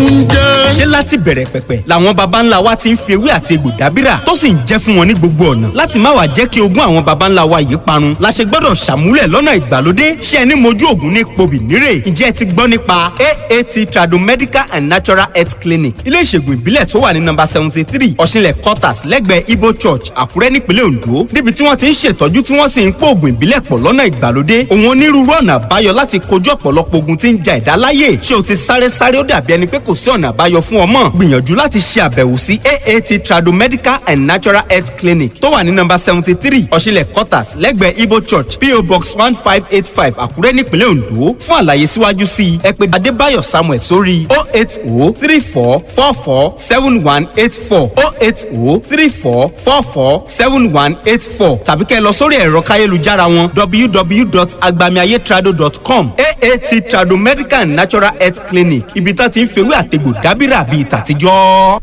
ń jẹ́. ṣé láti bẹ̀rẹ̀ pẹ̀pẹ̀ làwọn baba ńlá wa ti ń fi ewé àti egbò dábìrà tó sì ń jẹ́ fún wọn ní gbogbo ọ̀nà láti má wàá jẹ́ kí ogún àwọn baba ńlá wa yìí parun la ṣe gbọ́dọ̀ ṣàmúlẹ̀ lọ́nà ìgbàlódé ṣé ẹni mojú ògùn ní pobì nírè ǹjẹ́ ẹ ti gbọ́ nípa aat tradomedical and natural health clinic ilé ìṣègùn ìbílẹ̀ tó wà ní nọ́mbà seventy three ọ̀ṣinlẹ̀ quarters lẹ́gbẹ̀ẹ́ ibo church àkúrẹ́ nípínlẹ̀ ondo níbi tí wọ́n ti ń ṣètọ́jú tí wọ́n sì ń pò ògùn ìbílẹ̀ pọ̀ lọ́nà ìgbàlódé òun onírúurú ọ̀nà àbáyọ láti kojú ọ̀pọ̀lọpọ̀ ogun tí ń ja ẹ̀dá láyè ṣé o ti sáré sáré ó dàbí ẹni pé kò sí ọ̀nà àbáyọ fún ọmọ gbìyànjú láti ṣe àbẹ̀wò sí aat tradomedical and natural health clinic tó wà ní nọ́mbà seventy three ọ̀ṣinlẹ̀ quarters lẹ́gbẹ̀ẹ́ ibo church po box one five eight five àkúrẹ́ nípínlẹ̀ ondo fún àlàyé síwájú sí i ẹ pè adébáyọ̀ samuel sórí o eight o three four four four seven one eight four o eight o three four four four seven one eight four tàbí kẹ́ ẹ lọ sórí ẹ̀rọ káyélujára wọn www.agbamiayetrado.com aat trado medical and natural health clinic ibi tá ti ń fewé àtegbò dábìrà bíi tàtijọ́.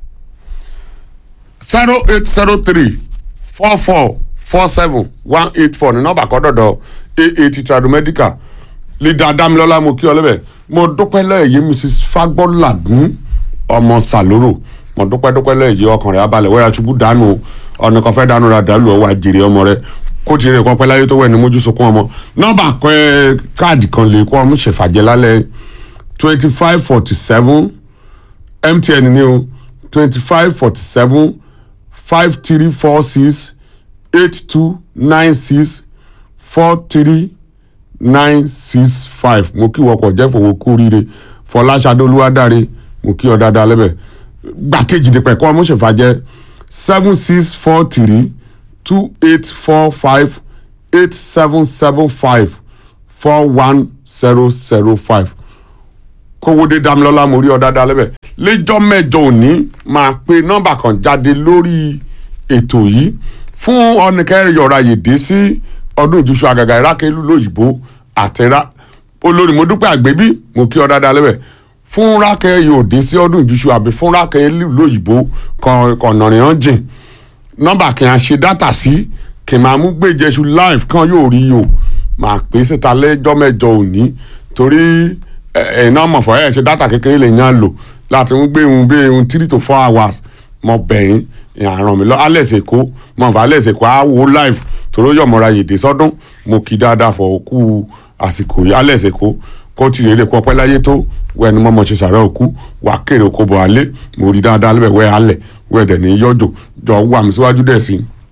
zero eight zero three four four four seven one eight four ní nọ́mbà kan dọ̀dọ̀ aat tradomedical lídà dámilọ́lá mo kí ọ lẹ́bẹ̀ mo dúpẹ́ lẹ́yìn mrs fagbọ́làgún ọmọ sàlóró mo dúpẹ́ dúpẹ́ lẹ́yìn ọkàn rẹ̀ abalẹ̀ wẹ́rẹ́ aṣubú dànù ọ̀nà kan fẹ́ dànù ra dàlú ọwọ́ àjèrè ọmọ rẹ̀ kó tiẹ̀ kọ́ pẹ́ láyé tó wẹ̀ ní mójú sunkún ọmọ nọ́mbà kan káàdì kan lè kó ọmú ṣèfàjẹ́ lálẹ́ twenty five forty seven mtn ni o twenty five forty seven five three four six eight two nine six four three nine six five mo kí wọkọ̀ jẹ́ fowó kú rire fọláṣadé olúwadáre mo kí ọ dáadáa lẹ́bẹ̀ gbàkejì ní pẹ̀kọ́ ọmọṣẹ̀fàjẹ́ seven six four three two eight four five eight seven seven five four one zero zero five kówódé dámilọ́lá mo rí ọ dáadáa lẹ́bẹ̀ lẹ́jọ́ mẹ́jọ òní máa pe nọ́mbà kan jáde lórí ètò yìí fún ọ̀nìkẹ́rẹ́ yọ̀ọ̀ra yèdè sí ọdún ìjúṣu àgàgà ìrákẹ́ lóyìnbó àtẹ̀rá olórí mo dúpẹ́ àgbébí mo kí ọ dáadáa lẹ́bẹ̀ fún rákẹ́ yóò dé sí ọdún ìjúṣu àbí fún rákẹ́ lóyìnbó kọ̀ọ̀nàrìn hàn jìn nọ́mbà kí n ṣe dátà sí kí n máa mú gbèjẹsù live kan yóò rí o máa pè é síta lẹ́jọ́ mẹ́jọ òní torí ẹ̀ẹ́nà mọ̀fọ́ ẹ̀ ṣe dátà kékeré lè yàn lò láti ń gbé ohun bí ohun three to four hours mọ bẹ̀yìn ìràn mi lọ alex èkó mọ fà alex èkó á wo live tòró yọ̀mọ̀ra yèdè sọ́dún mo kí dáadáa fọ òkú àsìkò yìí alex èkó kó tì rèé lè kó ọpẹ́ láyé tó wẹ́ẹ́ ni mọ́mọ́ ṣe sàrẹ́ òkú wà kéré oko bọ̀ alẹ́ mo rí dáadáa lẹ́bẹ̀ wẹ́ẹ́ alẹ̀ wẹ́ẹ́ dẹ̀ ní yọjò jọ wà mí síwájú dẹ̀ sí i.